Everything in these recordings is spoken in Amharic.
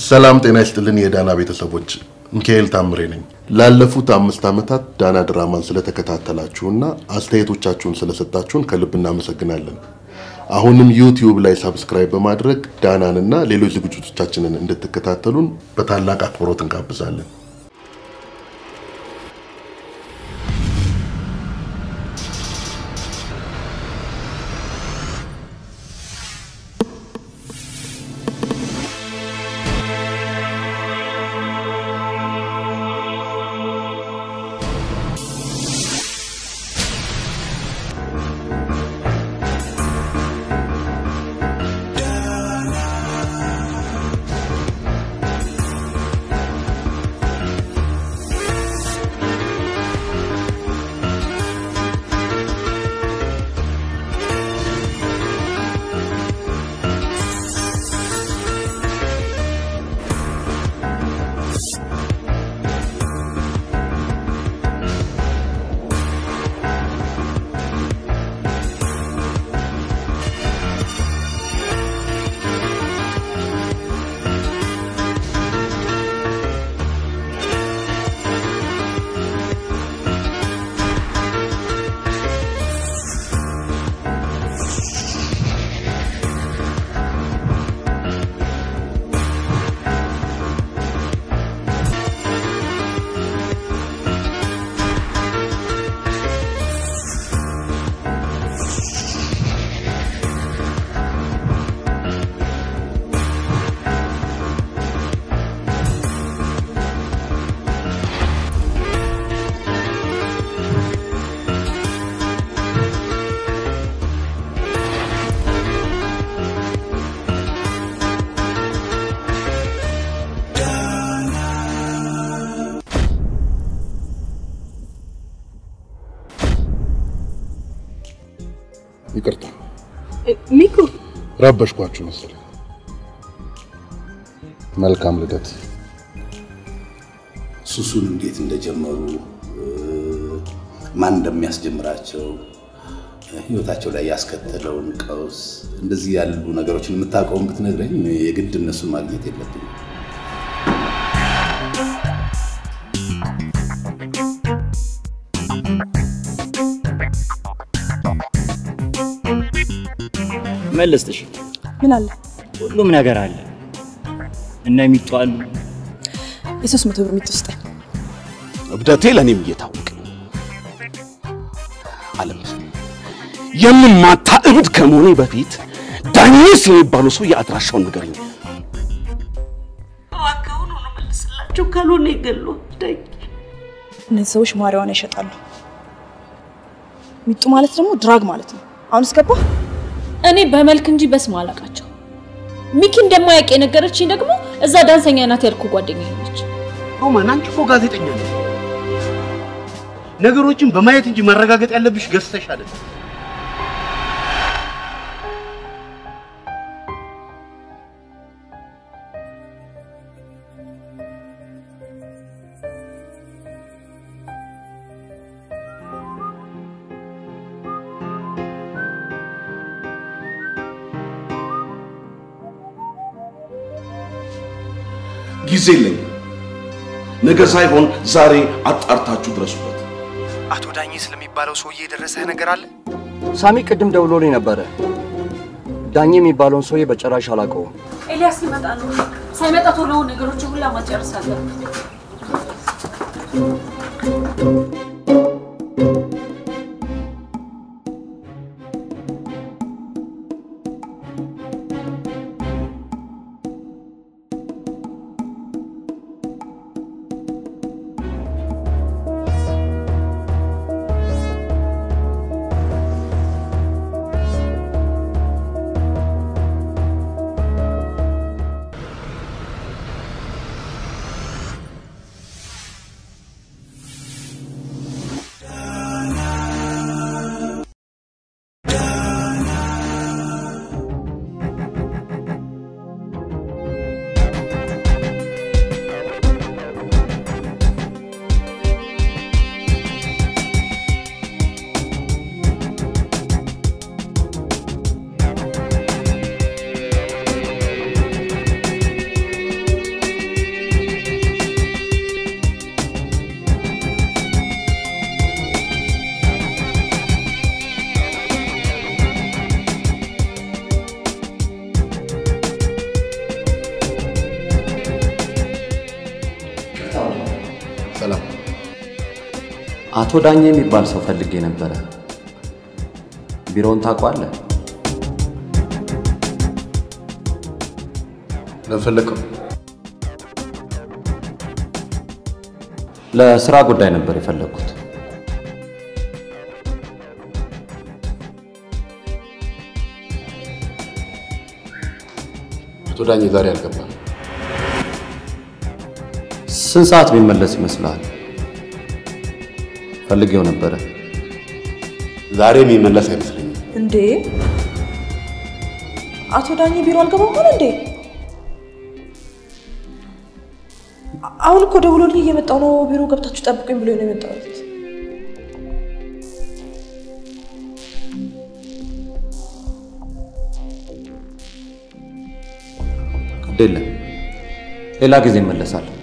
ሰላም ጤና ይስጥልን የዳና ቤተሰቦች፣ ሚካኤል ታምሬ ነኝ። ላለፉት አምስት ዓመታት ዳና ድራማን ስለተከታተላችሁና አስተያየቶቻችሁን ስለሰጣችሁን ከልብ እናመሰግናለን። አሁንም ዩቲዩብ ላይ ሳብስክራይብ በማድረግ ዳናንና ሌሎች ዝግጅቶቻችንን እንድትከታተሉን በታላቅ አክብሮት እንጋብዛለን። ይቅርታ ሚኩ ረበሽኳችሁ መሰለኝ። መልካም ልደት። ሱሱን እንዴት እንደጀመሩ ማን እንደሚያስጀምራቸው ህይወታቸው ላይ ያስከተለውን ቀውስ እንደዚህ ያሉ ነገሮችን የምታውቀውን ብትነግረኝ የግድ እነሱን ማግኘት የለብኝም። መለስትሽ ምን አለ? ሁሉም ነገር አለ እና የሚጡ አሉ። የሶስት መቶ ብር የምትወስጠኝ እብደቴ ለእኔም እየታወቀ አለም የምማታ እብድ ከመሆኔ በፊት ዳኒስ የሚባለው ሰው የአድራሻውን ንገረኝ። እባክህን ሆኖ መልስላቸው፣ ካልሆነ ይገሉ ዳኝ እነዚህ ሰዎች ማሪዋና ይሸጣሉ። ሚጡ ማለት ደግሞ ድራግ ማለት ነው። አሁን እስገባ እኔ በመልክ እንጂ በስም አላውቃቸው። ሚኪ እንደማያውቅ የነገረችኝ ደግሞ እዛ ዳንሰኛ ናት ያልኩ ጓደኛዬ ነች። ሮማን አንቺ እኮ ጋዜጠኛ ነሽ። ነገሮችን በማየት እንጂ ማረጋገጥ ያለብሽ ገዝተሽ አይደለም። ጊዜ የለኝም። ነገ ሳይሆን ዛሬ አጣርታችሁ ድረሱበት። አቶ ዳኜ ስለሚባለው ሰውዬ የደረሰህ ነገር አለ? ሳሚ ቅድም ደውሎልኝ ነበረ። ዳኜ የሚባለውን ሰውዬ በጭራሽ አላውቀውም። ኤልያስ ሊመጣ ነው። ሳይመጣ ቶሎ ነገሮችን ሁላ ማጨረስ አለብን። አቶ ዳኜ የሚባል ሰው ፈልጌ ነበረ። ቢሮውን ታውቀዋለህ? ለፈለከው ለስራ ጉዳይ ነበር የፈለግኩት። አቶ ዳኜ ዛሬ አልገባም። ስንት ሰዓት ቢመለስ ይመስልሃል? ፈልጌው ነበረ። ዛሬ የሚመለስ አይመስለኝም። እንዴ አቶ ዳኜ ቢሮ አልገባም አለ እንዴ? አሁን እኮ ደውሎልኝ እየመጣው ነው፣ ቢሮ ገብታችሁ ጠብቁኝ ብሎ ነው የመጣሁት። ግድ የለም ሌላ ጊዜ እመለሳለሁ።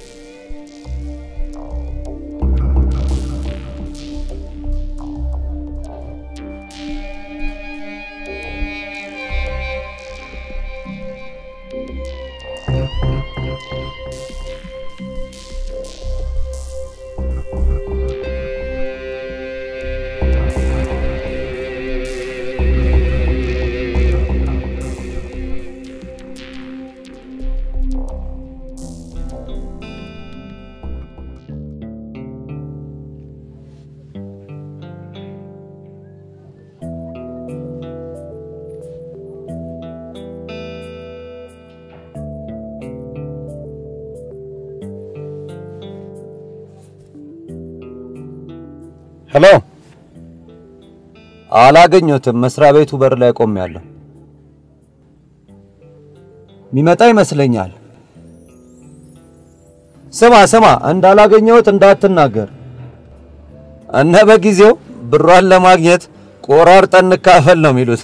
ሄሎ፣ አላገኘሁትም። መስሪያ ቤቱ በር ላይ ቆሜያለሁ። የሚመጣ ይመስለኛል። ስማ ስማ፣ እንዳላገኘሁት እንዳትናገር። እነ በጊዜው ብሯን ለማግኘት ቆራርጠን እንካፈል ነው የሚሉት።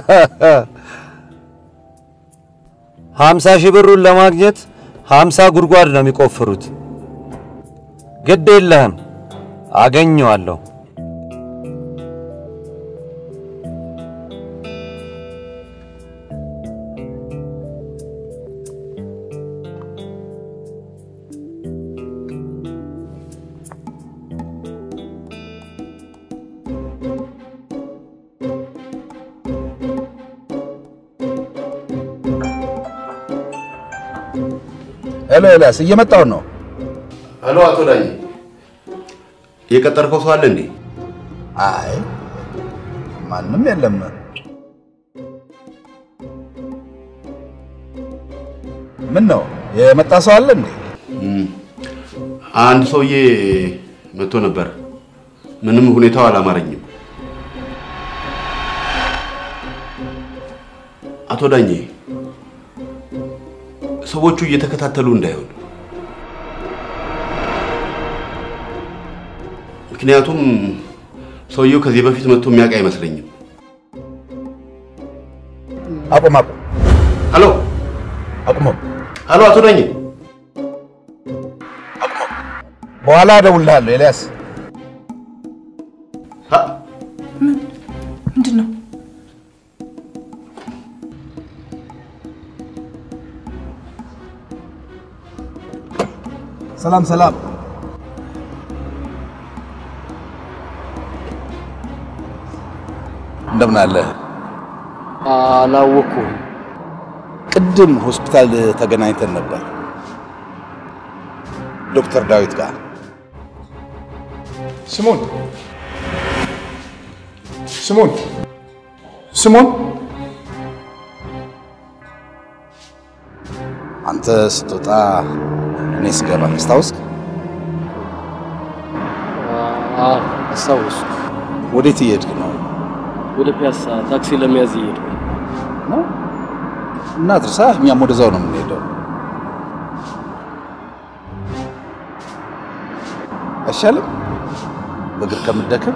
ሀምሳ ሺህ ብሩን ለማግኘት ሀምሳ ጉድጓድ ነው የሚቆፍሩት። ግድ የለህም አገኘዋለሁ። ሄሎ ኤልያስ፣ እየመጣሁ ነው። ሄሎ አቶ ዳኜ የቀጠርከው ሰው አለ እንዴ? አይ ማንም የለም። ምን ነው የመጣ ሰው አለ እንዴ? አንድ ሰውዬ መጥቶ ነበር። ምንም ሁኔታው አላማረኝም። አቶ ዳኜ ሰዎቹ እየተከታተሉ እንዳይሆን፣ ምክንያቱም ሰውየው ከዚህ በፊት መጥቶ የሚያውቅ አይመስለኝም። አቁም አቁም፣ ሄሎ አቁሞ ሄሎ፣ አቶ ዳኜ በኋላ እደውልልሃለሁ ኤልያስ። ምንድን ነው? ሰላም ሰላም። እንደምን አለ? አላወኩም። ቅድም ሆስፒታል ተገናኝተን ነበር ዶክተር ዳዊት ጋር። ስሙን ስሙን ስሙን አንተ ስትወጣ እኔ ስገባ አስታውስክ? አስታወሱ። ወዴት እየሄድክ ነው? ወደ ፒያሳ ታክሲ ለመያዝ እየሄድኩ ነው። እና ድርሳ እኛም ወደዛው ነው የምንሄደው። አይሻልም? በእግር ከምትደክም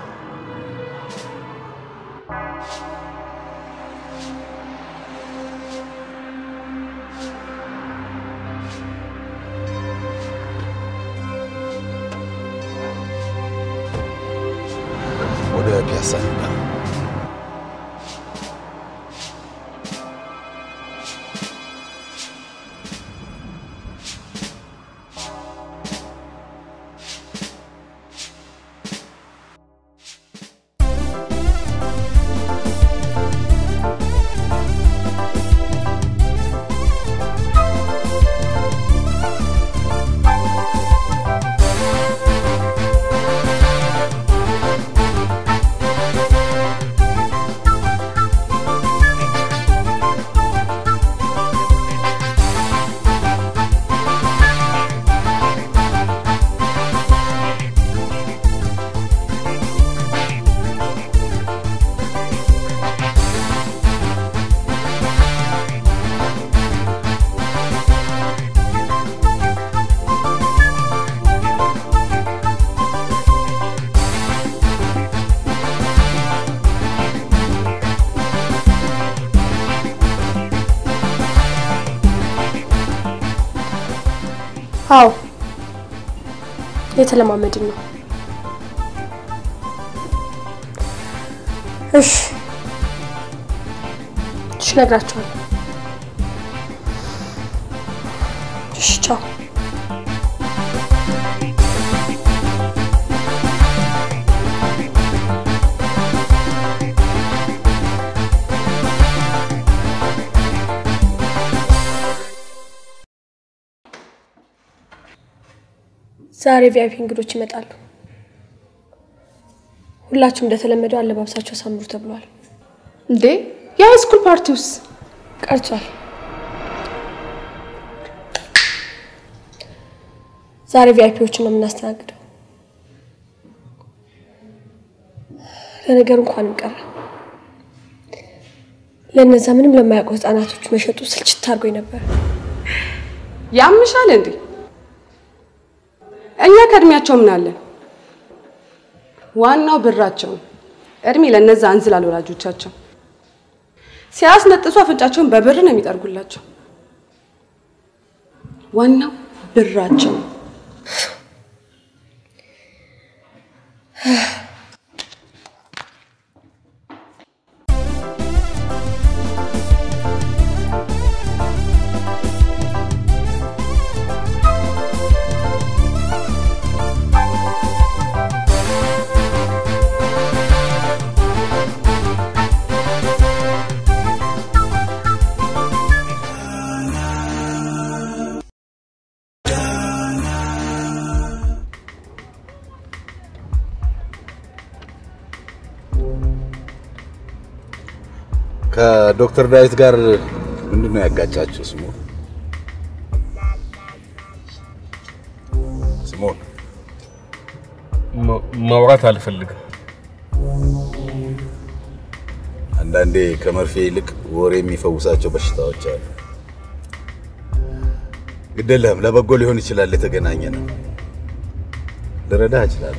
ወደ ፒያሳ እንሂድ። አዎ የተለማመድን ነው። እሺ እሺ፣ እነግራቸዋለሁ። እሺ፣ ቻው። ዛሬ ቪአይፒ እንግዶች ይመጣሉ። ሁላችሁም እንደተለመደው አለባበሳቸው አሳምሩ ተብሏል። እንዴ የሃይስኩል ፓርቲውስ ቀርቷል። ዛሬ ቪአይፒዎችን ነው የምናስተናግደው። ለነገሩ እንኳንም ቀረ። ለእነዛ ምንም ለማያውቁ ህጻናቶች መሸጡ ስልችት አድርጎኝ ነበር። ያምሻል እንዴ? እኛ ከእድሜያቸው ምን አለን? ዋናው ብራቸው ነው። እድሜ ለእነዛ እንዝላል ወላጆቻቸው ሲያስነጥሱ አፍንጫቸውን በብር ነው የሚጠርጉላቸው። ዋናው ብራቸው ነው። ከዶክተር ዳዊት ጋር ምንድን ነው ያጋጫችሁ? ስሙ ስሙን ማውራት አልፈልግም። አንዳንዴ ከመርፌ ይልቅ ወሬ የሚፈውሳቸው በሽታዎች አሉ። ግደለህም ለበጎ ሊሆን ይችላል። የተገናኘ ነው። ልረዳህ እችላለሁ።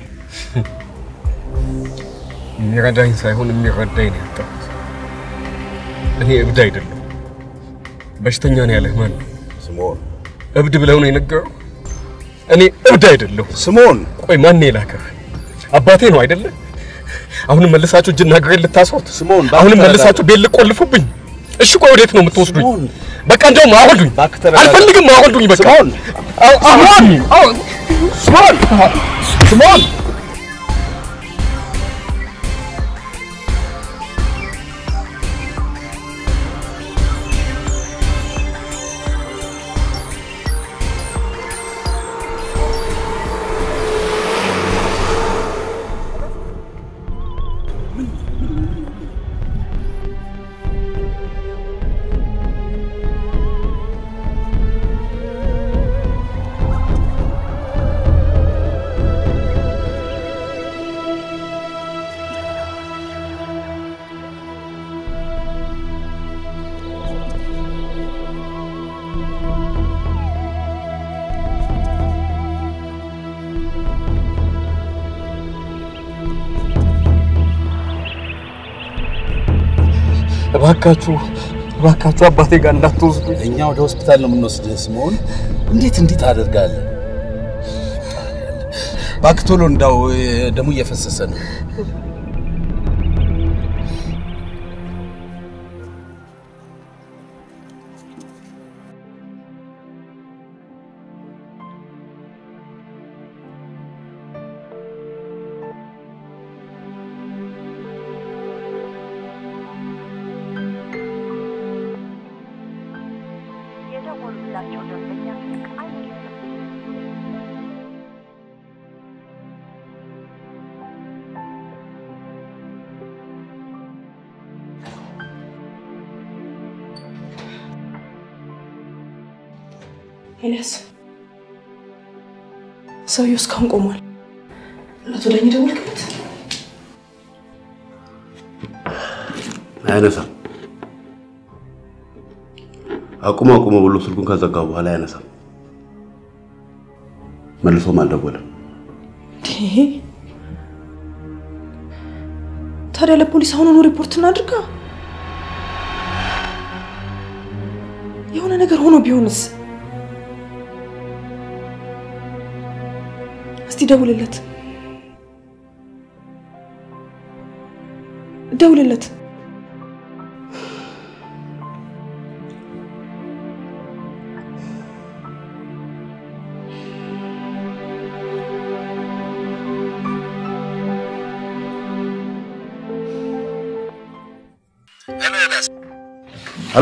የሚረዳኝ ሳይሆን የሚረዳኝ ነው ያጣሁት። እኔ እብድ አይደለሁ። በሽተኛ ነው ያለህ ማን ነው? ስምዖን እብድ ብለው ነው የነገረው? እኔ እብድ አይደለሁ። ስምዖን ቆይ ማን ነው የላከህ? አባቴ ነው አይደለ? አሁንም መልሳችሁ እጅና እግሬን ልታስሩት? ስምዖን አሁንም መልሳችሁ ቤት ልቆልፉብኝ? እሺ ቆይ ወዴት ነው የምትወስዱኝ? በቃ እንደውም አወርዱኝ። አልፈልግም፣ አወርዱኝ። በቃ ስምዖን አወርዱኝ። ስምዖን ስምዖን እባካችሁ እባካችሁ አባቴ ጋር እንዳትወስዱ። እኛ ወደ ሆስፒታል ነው የምንወስድህ። ስምዖን እንዴት እንዲህ ታደርጋለህ? እባክህ ቶሎ እንዳው ደሙ እየፈሰሰ ነው። የደወሉላቸው ደንበኛ ስልክ አይመልስም። ኤልያስ ሰውየው እስካሁን ቆሟል። ለአቶ ዳኝ ደወልክለት? አያነሳም። አቁሞ አቁሞ ብሎ ስልኩን ከዘጋው በኋላ አያነሳም። መልሶም አልደወለም። ይሄ ታዲያ ለፖሊስ አሁኑኑ ሪፖርት እናድርጋ። የሆነ ነገር ሆኖ ቢሆንስ? እስቲ ደውልለት፣ ደውልለት። ሄሎ፣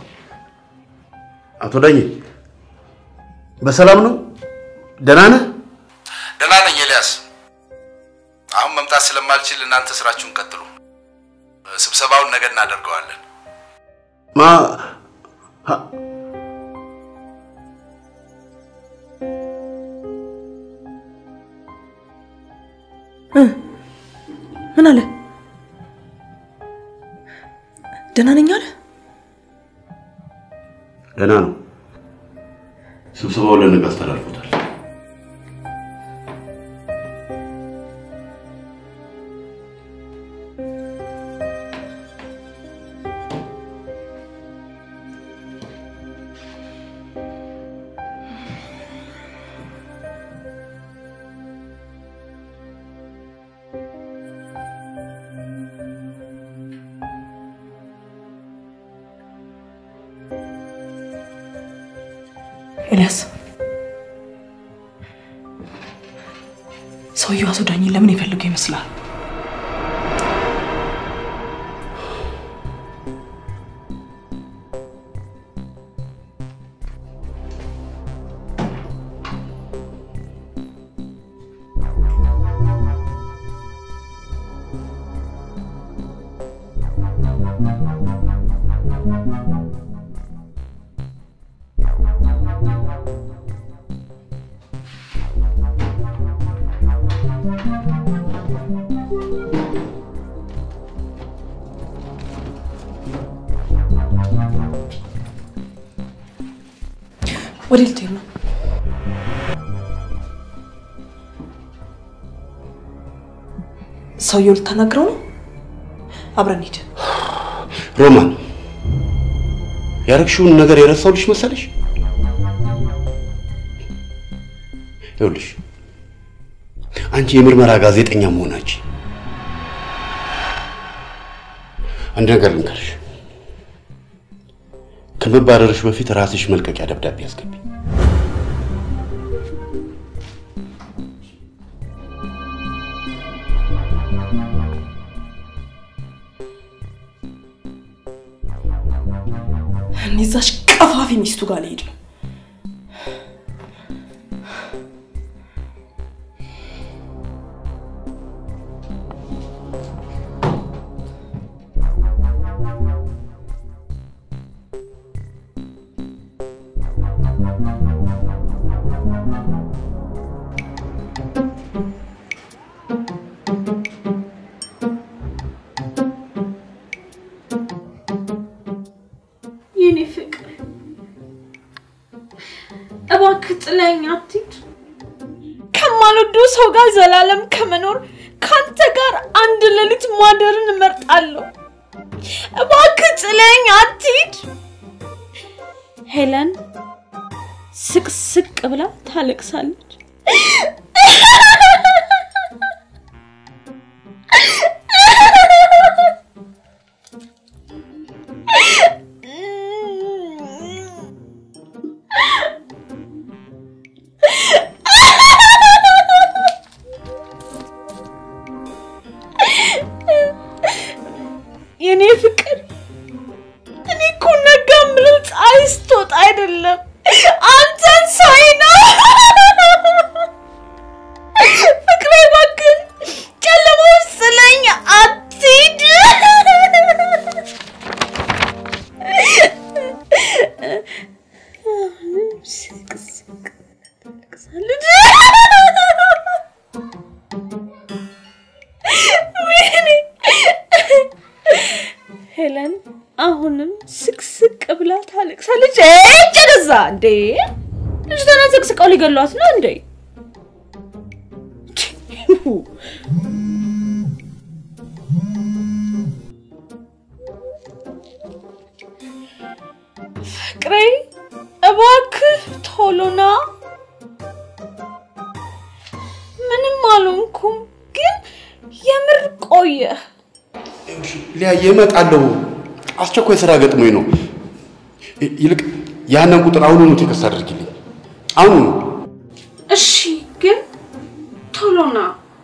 አቶ ዳኜ በሰላም ነው? ደህና ነህ? ደህና ነኝ ኤልያስ። አሁን መምጣት ስለማልችል እናንተ ስራችሁን ቀጥሉ። ስብሰባውን ነገ እናደርገዋለን። ማ ምን አለ? ደህና ነኝ አለ። ደህና ነው። ስብሰባው ለነገ አስተላልፎታል። ኤልያስ ሰውየው አቶ ዳኝን ለምን የፈልገው ይመስላል? ወደ ልትሄድ ነው? ሰውየው ልታናግረው ነው? አብረን ሂድ። ሮማን ያረግሽውን ነገር የረሳሁልሽ መሰለሽ? ይኸውልሽ አንቺ የምርመራ ጋዜጠኛ መሆናችን አንድ ነገር ልንገርሽ፣ ከመባረርሽ በፊት ራስሽ መልቀቂያ ደብዳቤ አስገቢ። እኔ እዛች ቀፋፊ ሚስቱ ጋር ልሄድ ነው። የኔ ፍቅር እባክህ ጥለኸኝ አትሂድ። ከማልወደው ሰው ጋር ዘላለም ከመኖር ካንተ ጋር አንድ ሌሊት ማደርን እመርጣለሁ። እባክህ ጥለኸኝ አትሂድ። ሄለን ስቅስቅ ብላ ታለቅሳለች። የኔ ፍቅር እኔ እኮ ነጋ ምለው ፀሐይ ስትወጣ አይደለም አንተን ሳይ ነው። ፍቅሬ እባክህን ጨለማ ውስጥ ስለኝ አትሂድ። ወይኔ ሄለን አሁንም ስቅስቅ ብላ ታለቅሳለች። እጭ ወደዛ እንዴ! ልጅቷን አዘቅዝቀው ሊገሏት ነው እንዴ? ፍቅሬ እባክህ ቶሎና አልሆንኩም፣ ግን የምር ቆየ። ሊያየ እመጣለሁ። አስቸኳይ ስራ ገጥሞኝ ነው። ይ- ይልቅ ያንን ቁጥር አሁኑኑ ቴክስት አድርጊልኝ። አሁኑኑ። እሺ፣ ግን ቶሎ ና።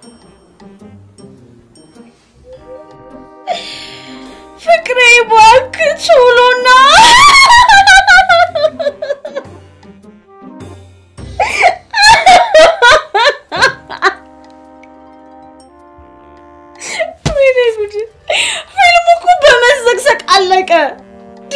ፍቅሬ እባክህ ቶሎ ና። ወይኔ ጉድ! ፊልሙ እኮ በመዘግዘቅ አለቀ። ዲ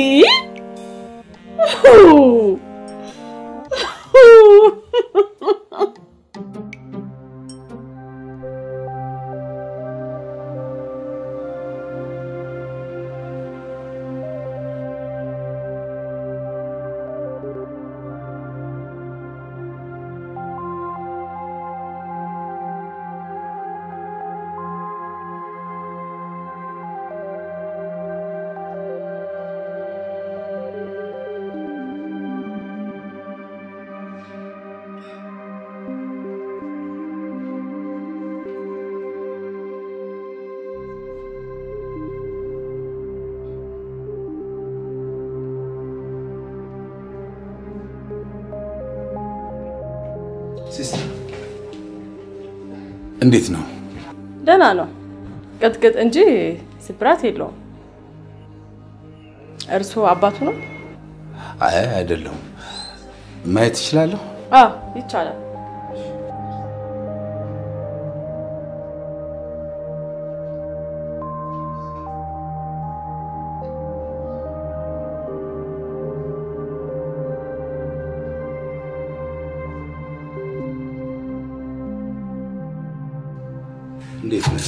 ሲስተር እንዴት ነው? ደህና ነው። ቅጥቅጥ እንጂ ስብራት የለውም። እርስዎ አባቱ ነው? አይ አይደለሁም። ማየት እችላለሁ? አዎ ይቻላል። እንዴት ነህ?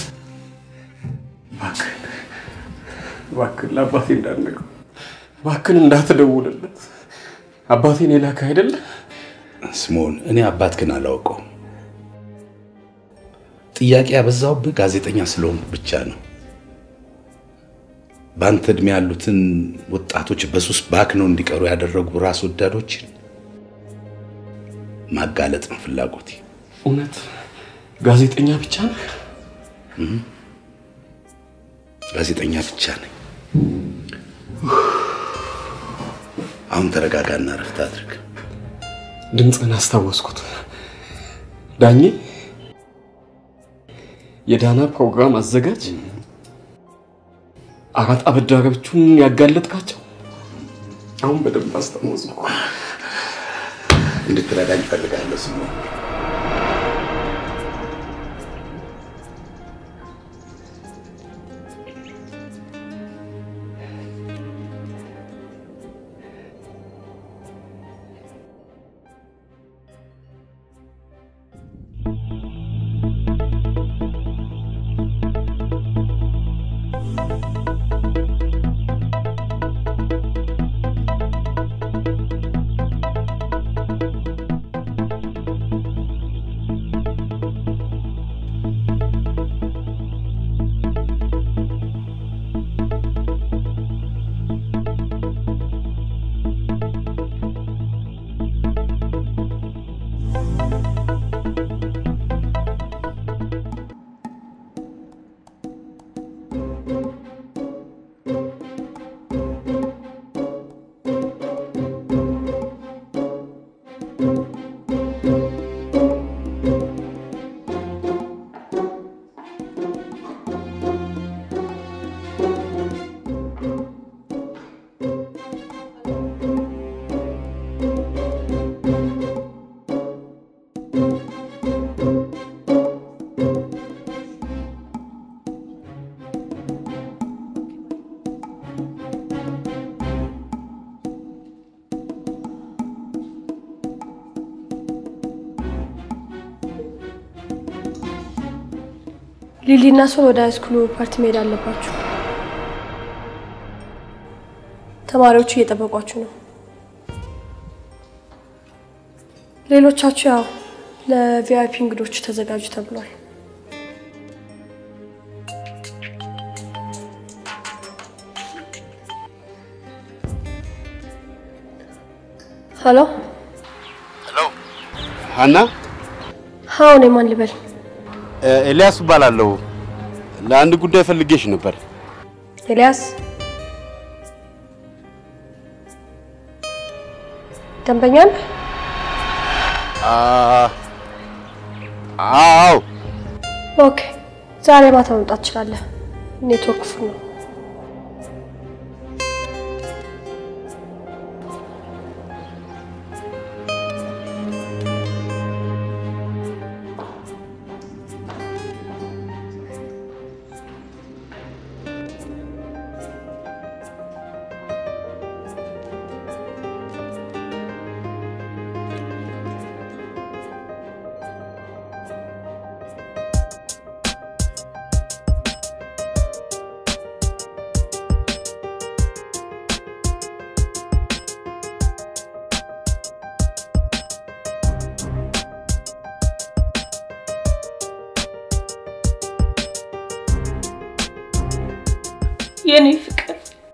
እባክህን ለአባቴ እንዳትነግረው፣ እባክህን እንዳትደውልለት። አባቴን የላከ አይደለ? ስምዖን፣ እኔ አባትህን አላውቀውም። ጥያቄ ያበዛውብህ ጋዜጠኛ ስለሆንኩ ብቻ ነው። በአንተ እድሜ ያሉትን ወጣቶች በሱስ ባክነው እንዲቀሩ ያደረጉ ራስ ወዳዶችን ማጋለጥ ነው ፍላጎቴ። እውነት ጋዜጠኛ ብቻ ነህ? እም፣ ጋዜጠኛ ብቻ ነኝ። አሁን ተረጋጋና ረፍት አድርግ። ድምፅህን አስታወስኩት። ዳኜ የዳና ፕሮግራም አዘጋጅ አራት አበዳሪዎቹን ያጋለጥካቸው አሁን በደንብ አስታወስኩ። እንድትረዳኝ እፈልጋለሁ ስምዖን። ሊሊና ሶል ወደ ሃይስኩሉ ፓርቲ መሄድ አለባችሁ። ተማሪዎቹ እየጠበቋችሁ ነው። ሌሎቻችሁ ያው ለቪአይፒ እንግዶቹ ተዘጋጁ ተብሏል። ሄሎ ሀና አዎ፣ እኔ ማን ልበል? ኤልያስ እባላለሁ። ለአንድ ጉዳይ ፈልጌሽ ነበር። ኤልያስ ደንበኛ ነህ? አ- አዎ ኦኬ፣ ዛሬ ማታ መምጣት ትችላለህ። ኔትወርክ ፉል ነው። የኔ ፍቅር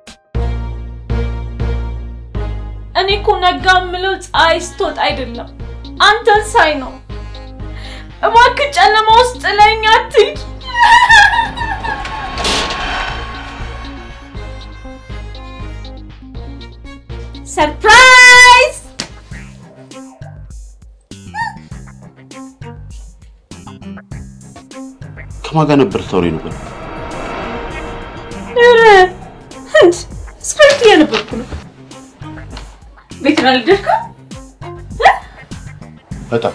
እኔ እኮ ነጋ የምለው ፀሐይ ስትወጣ አይደለም አንተን ሳይ ነው። እባክህ ጨለማ ውስጥ ጥለኸኝ አትሂድ። ሰርፕራይዝ! ከማን ጋር ነበር ታወሪ ነበር? ኧረ እንድ ስክሪፕት እያነበብኩ ነው። ቤትን አልደርክም? በጣም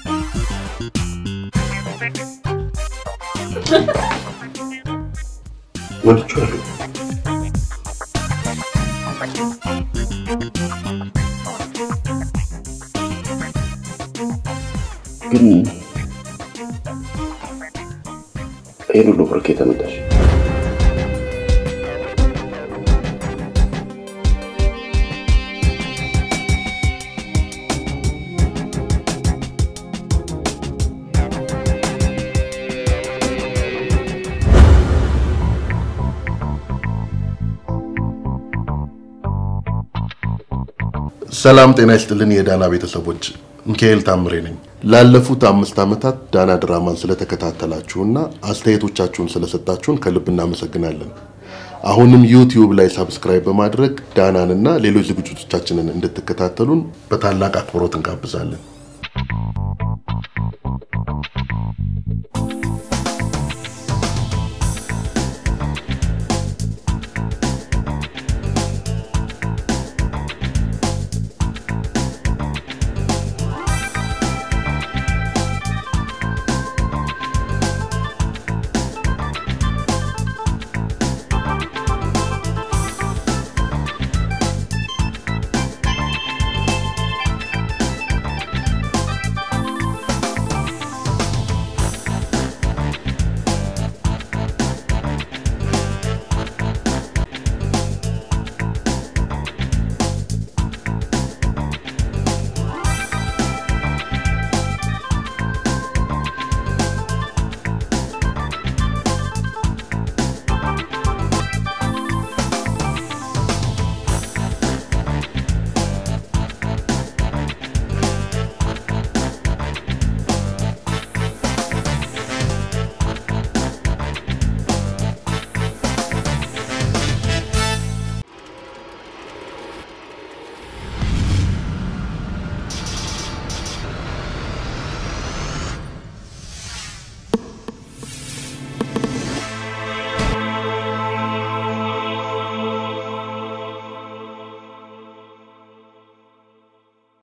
ወድቼዋለሁ። ግን ይህን ሁሉ ብር ከየት አመጣሽ? ሰላም ጤና ይስጥልን የዳና ቤተሰቦች፣ ሚካኤል ታምሬ ነኝ። ላለፉት አምስት ዓመታት ዳና ድራማን ስለተከታተላችሁና አስተያየቶቻችሁን ስለሰጣችሁን ከልብ እናመሰግናለን። አሁንም ዩቲዩብ ላይ ሳብስክራይብ በማድረግ ዳናንና ሌሎች ዝግጅቶቻችንን እንድትከታተሉን በታላቅ አክብሮት እንጋብዛለን።